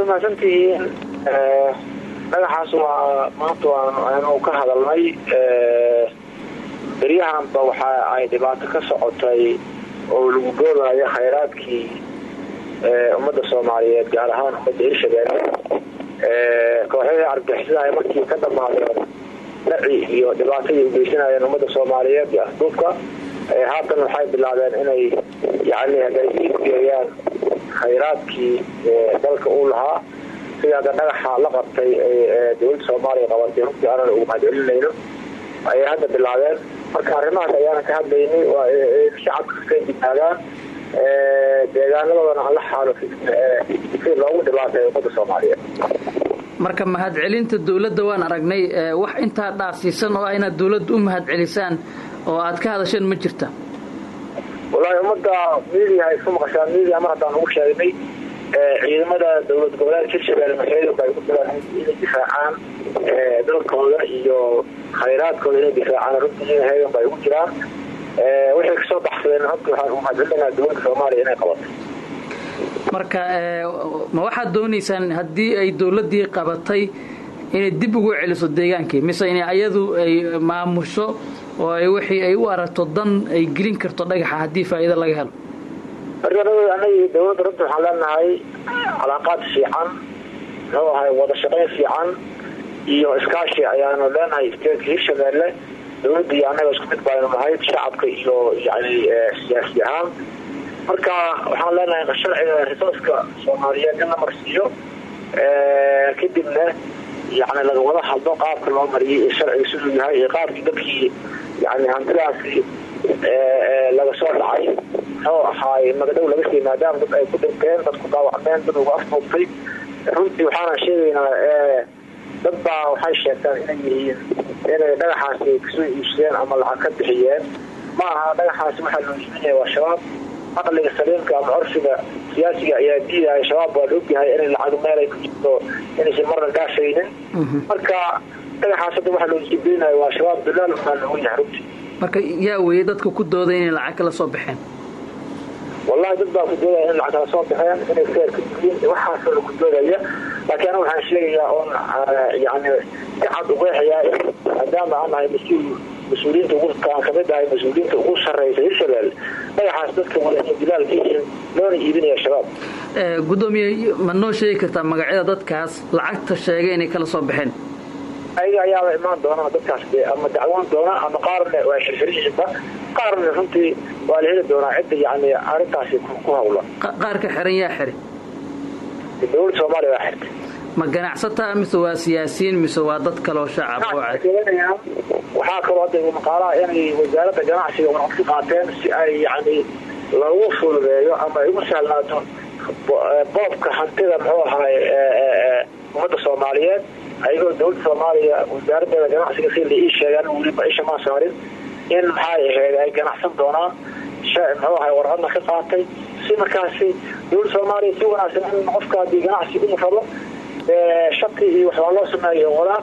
waad mahadsantihiin dhagaxaas waa maanta waanu ka hadalnay beryahanba waxa ay dhibaato ka socotay oo lagu goobayo khayraadkii ummadda soomaaliyeed gaar ahaan ummadda hirshabeelle kooxyahii argixisada ay markii ka dhamaadeen dhaci iyo dhibaatadii ugeysanayeen ummadda soomaaliyeed iyo asduubka haatan waxay bilaabeen inay yani hagaajigeeyaan khayraadkii dalka uu lahaa sida hadda dhagaxa la qabtay dowladda soomaaliya qabatay runtii aanan ugu mahadcelinayno ayay hadda bilaabeen marka arrimahaas ayaanan ka hadlaynay waa shacabka ka dignaadaan deegaanadoodana aan la xaalo si loogu dhibaatay ummadda soomaaliyeed marka mahadcelinta dowladda waan aragnay wax intaa dhaasiisan oo ah inaad dowladda u mahadcelisaan oo aad ka hadasheen ma jirta wallaahi ummadda miidiya ay isku maqashaan miidiya mar haddaan ugu sheegnay ciidamada dowlad goboleedka hirshabeelle maxeedu bay ku jiraan inay difaacaan dalkooda iyo khayraadkooda inay difaacaan runtii heegan bay ugu jiraan waxay kasoo baxsadeen hadda waxaan u mahadcelinaynaa dowladda soomaaliya inay qabatay marka ma waxaad doonaysaan haddii ay dowladdii qabatay inay dib ugu celiso deegaankii mise in ayadu ay maamusho oo ay wixii ay u aragto dan ay gelin karto dhagaxa haddii faa'iido laga helo marka anagii dowladda runta waxaan leenahay calaaqaad fiican muxuu ahay wada shaqayn fiican iyo iskaashi ayaanu leenahay isteedka hirshabeelle dowladda iyo annaga isku mid baynu nahay shacabka iyo yani siyaasi ahaan marka waxaan leenahay sharciga risooska soomaaliyeed in la marsiiyo kadibna yani laga wada hadlo qaabka loo mariyay iyo sharciga siduu yahay iyo qaabkii dadkii yani hantidaasi laga soo dhacay muxuu ahaay magadhow laga sii maadaama dad ay ku dhinteen dad ku dhaawacmeen dad uga afduubtay runtii waxaana sheegaynaa dad baa waxay sheegtaan inay yihiin inay dhagaxaasi kasoo iibsadeen ama lacag ka bixiyeen ma aha dhagaxaasi waxaa loo iibinaya waa shabaab aqliga saliimka ama curfiga siyaasiga ayaa diidaya shabaab waa la ogyahay inay lacag meel ay ku jirto inaysan marna dhaafaynin marka dhagaxaas hadda waxaa loo iibinaya waa shabaab bilaal waxaa looga yahay runtii marka yaa weeye dadka ku dooday inay lacag kala soo baxeen wallahi dad baa ku doodaya in lacag kala soo baxeen inay feer ka yihiin waxaasoo laku doodaya laakiin aniga waxaan sheegayaa oon yani si cad uqeexayaa maadaama aan nahay mas-uul mas-uuliyiinta ugukaan kamid ahay mas-uuliyiinta ugu sarreysa hirshabelle dhagaxaas dadka wada inay bilaal ka yihiin loona iibinaya shabaab gudoomiye ma noo sheegi kartaa magacyada dadkaas lacagta sheegay inay kala soo baxeen ayaga ayaaba imaan doona dadkaas ama dacwoon doona ama qaarna waa xirxiran yihiinba qaarna runtii waa la heli doonaa cidda yani arrintaasi ku hawla qaarka xiran yaa xiri dowladda soomaaliya waa xirtay ma ganacsataa mise waa siyaasiyiin mise waa dad kaloo shacab oo cad waxaa kaloo hadda maqaalaha inay wasaaradda ganacsiga warqad ka qaateen si ay yani lagu fududeeyo ama ay ugu sahlaato boobka hantida muxuu ahaay ummadda soomaaliyeed ayagoo dowladda soomaaliya wasaaradeeda ganacsiga si la ii sheegaan weliba isha maa saarin in maxay ahayd ay ganacsan doonaan muxuu ahay warqadna ka qaatay si markaasi dowladda soomaaliya si wanaagsan in qofka haddii ganacsi uu rabo shaki iyo waxbaa loo sameeyo wadaa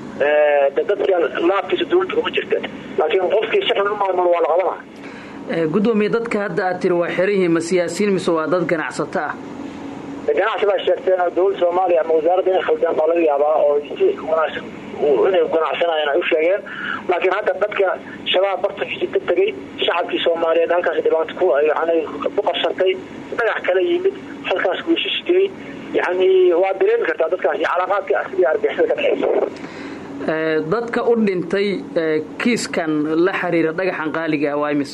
dadka laabkiisa dowladda kuma jirta laakiin qofkii si xun u maamul waa la qabana gudoomiye dadka hadda aad tiri waa xerihiin ma siyaasiyiin mise waa dad ganacsato ah ganacsi baa sheegteen oo dowladda soomaaliya ama wasaaradda inay khaldeen baa laga yaabaa oo si wanaagsan inay ganacsanayeen ay u sheegeen laakiin hadda dadka shabaab bartankiisi ka tegey shacabkii soomaaliyeed halkaas dhibaato ku yani ku qabsatay dhagax kala yimid halkaas guushistiyey yani waa dareemi kartaa dadkaas iyo calaaqaadka sidii argixisada ka dhexeysa dadka u dhintay kiiskan la xiriira dhagaxan qaaliga ah waa imis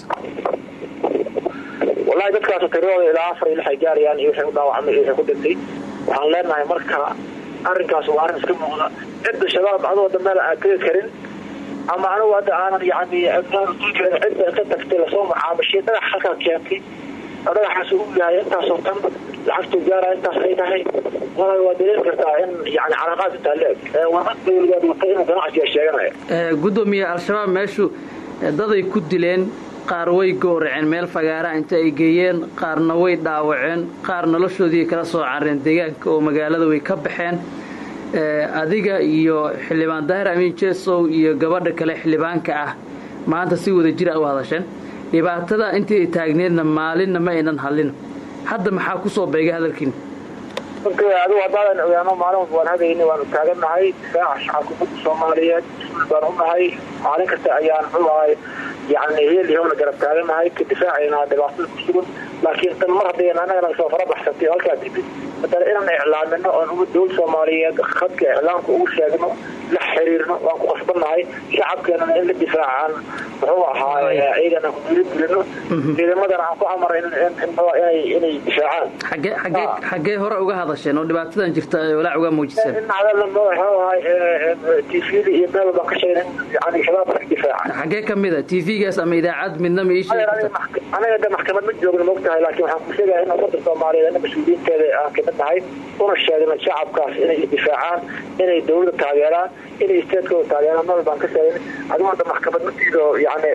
wallahi dadkaas tiradooda ilaa afar iyo lix ay gaarayaan iyo wixii u dhaawacmay iyo wixii ku dhintay waxaan leenahay marka arrinkaas waa arrin iska muuqda cidda shabaab adoo hadda meel aan tegi karin ama anigu hadda aanan yani cidda inta tagtay lasoo macaamishay dhagax halkaa keentay oo dhagaxaas uu yahay intaasoo tan lacagtuu gaaraya intaas ay tahay walahi waa dareemi kartaa in yani calaaqaad intaa leeg warqad dawladeed watay inuu ganacsiga sheeganaya gudoomiye al-shabaab meeshu daday ku dileen qaar way gowraceen meel fagaara inta ay geeyeen qaarna way dhaawaceen qaar noloshoodii kala soo careen deegaanka oo magaalada way ka baxeen adiga iyo xildhibaan daahir amiin jesow iyo gabadha kale xildhibaanka ah maanta si wada jir a u hadasheen dhibaatada intii ay taagneedna maalinna ma aynan hadlin hadda maxaa ku soo beegay hadalkiina adigu haddaadan ogaano maalin waan hadayni waanu taagannahay difaaca shacabka umada soomaaliyeed baan unahay maalin kasta ayaan muxuu ahay yani heel iyo howla garab taagannahay ka difaacayna dhibaatada ku sugan laakiin tan mar haddayna annagana soo fara baxsatay halkaa timid matala inaan iclaamino oon uga dowlad soomaaliyeed khadka iclaamka ugu sheegno la xiriirno waan ku qasbannahay shacabkeenana in la difaacaan muxuu ahaa ciidan aan ku dhiirigelino ciidamadana aan ku amara inay difaacaan xaggee hore uga hadasheen oo dhibaatadan jirta walaac uga muujiseen in hadalna muxuu ahay tvda iyo meel baan ka sheegna yani shabaabka ka difaaca xaggee kamid a tvgaas ama idaacad midna ma ii sheegi anaga de maxkamad ma joogno maogtahay laakiin waxaan ku sheegaya in umada soomaaliyeed ana mas-uuliyiinteeda aan kamid nahay una sheegno shacabkaas inay difaacaan inay dawladda taageeraan inay isteedkooda taageeraan meel baan ka sheegin adigu hadda maxkamad matiido yani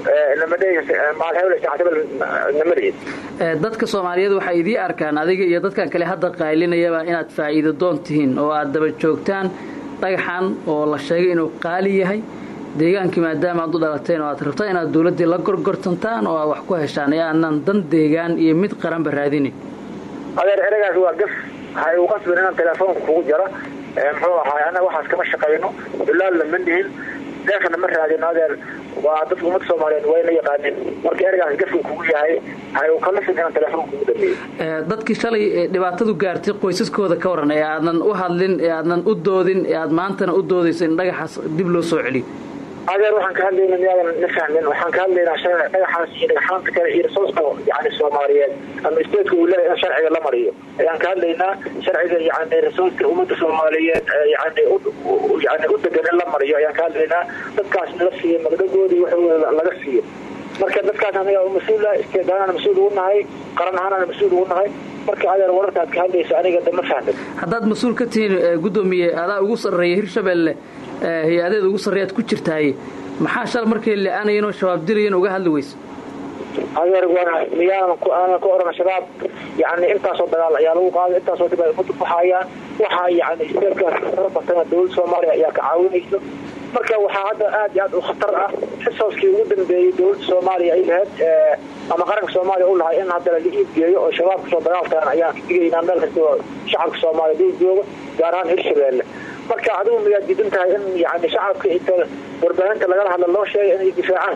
namadhehis dadka soomaaliyeed waxay idii arkaan adiga iyo dadkan kale hadda qaylinayaba inaad faa'iido doon tihiin oo aad daba joogtaan dhagaxan oo la sheegay inuu qaali yahay deegaankii maadaama aad u dhalateen oo aad rabtaan inaad dawladdii la gorgortantaan oo aad wax ku heshaan ee aanan dan deegaan iyo mid qaranba raadinin adeer eragaas waa gaf waxay u qasbin inaan telefoonka kugu jara muxuu ahaay annaga waxaas kama shaqayno dulaalna ma nihin deefna ma raadino adeer waa dadka ummadda soomaaliyeed wayna yaqaaneen marka eragaas gafkan kugu yahay waxay u kallifin inaan telefoonka kugu dhameeyo dadkii shalay dhibaatadu gaartay qoysaskooda ka waran ee aadan u hadlin ee aadan u doodin ee aad maantana u doodayso in dhagaxaas dib loo soo celiyo adeer waxaan ka hadlayna miyaadan na fahmin waxaan ka hadlaynaa sharci dhagaxaas iyo dhagaxaanta kale iyo risooska yani soomaaliyeed ama isteedka uu leeyahay in sharciga la mariyo ayaan ka hadlaynaa sharciga yani risooska ummadda soomaaliyeed yani yani u degan in la mariyo ayaan ka hadlaynaa dadkaas nala siiyo magdagoodii waxooda laga siiyo marka dadkaas anaga mas-uula isteedaanana mas-uul ugu nahay qaran ahaanana mas-uul ugu nahay marka adeer wararkaad ka hadlayso aniga de ma fahmin haddaad mas-uul ka tihiin guddoomiye adaa ugu sarreeya hirshabelle hay-adeed ugu sarreeyaad ku jirtaaye maxaa shal markay le-aanayeenoo shabaab dilayan uga hadli weyse adeer miyaanan aanan ku odhan shabaab yani intaasoo dagaal ayaa lagu qaaday intaasoo dib ay umada kuxaayaan waxaa yani isteedkaas fara batana dawladda soomaaliya ayaa ka caawinayso marka waxaa hadda aad iyo aad u khatar ah xisooskii ugu dambeeyey dawladda soomaaliya ay lahayd ama qaranka soomaaliya u lahay in hadda laga iibgeeyo oo shabaab kasoo dagaaltaan ayaan ka digaynaa meel kasta oo shacabka soomaaliya dul jooga gaar ahaan hirshabeelle marka adigu miyaad diidan tahay in yani shacabka inta warbaahinta lagala hadla loo sheegay inay difaacaan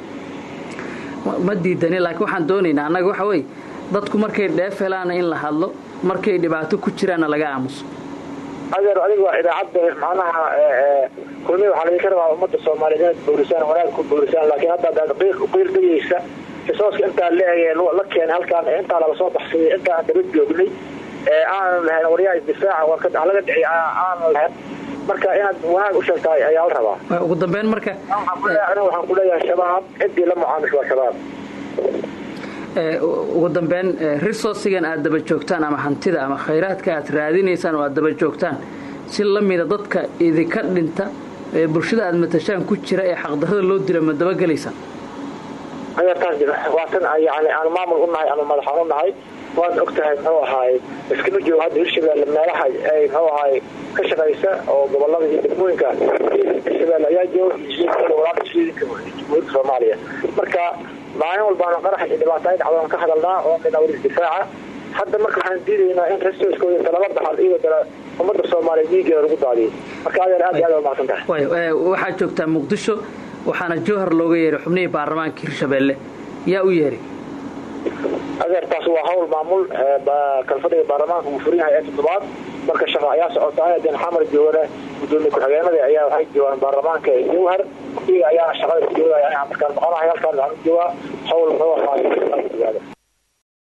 ma diidani laakiin waxaan doonaynaa annaga waxa weye dadku markay dheef helaana in la hadlo markay dhibaato ku jiraanna laga aamuso adeer adiga waa idaacadda macnaha kulmiya waxaa laga ka rabaa ummadda soomaaliyeed inaad boorisaan wanaag ku boorisaan laakiin hadda adaad qiil dayeysa xisooska intaa leegee la keenay halkaan intaa laga soo baxsaday intaa aan daba joognay aanan lahayn waryaa isdifaaca waa laga dhiciy aanan lahayn marka inaad wanaag u sheegtahay ayaa la rabaa ugu dambeyn marka waxaan kuleeyahay shabaab ciddii la mucaamisho waa shabaab ugu dambeyn resourcigan aad daba joogtaan ama hantida ama khayraadka aad raadinaysaan oo aad daba joogtaan si la mida dadka idinka dhinta ee bulshada aad matashaan ku jira ee xaqdarrada loo dila ma dabagelaysaan adeertaas waa tan yani aan maamul u nahay ama madaxaan u nahay waad og tahay muxuu ahaay iskama joogo hadda hirshabeelle meelaha ay muxuu ahaay ka shaqaysa oo gobolada iyo degmooyinka hirshabeelle ayaa jooga walaalka ciidanka jamhuuriyadda soomaaliya marka maalin walbaana qarax iyo dhibaato ay dhacdaan ka hadalnaa oo minawr isdifaaca hadda marka waxaan diidaynaa in resourcekooda inta lala baxal iyagoo dala ummadda soomaaliya dhiigeeda lagu daadiyay marka adeer aad iyo aad waa mahadsan tahay waxaad joogtaa muqdisho waxaana jowhar looga yeeray xubnihii baarlamaanka hirshabeelle yaa u yeeray adeertaas waa hawl maamul kalfadhiga baarlamaanka uu furan yahay ee toddobaad marka shaqa ayaa socota den xamar joogana gudoomiye ku-xigeenada ayaa waxay joogaan baarlamaanka jowhar iyaga ayaa shaqada ku joogaya markaan noqonahay halkaan waxaan u joogaa hawl muxuu ahaa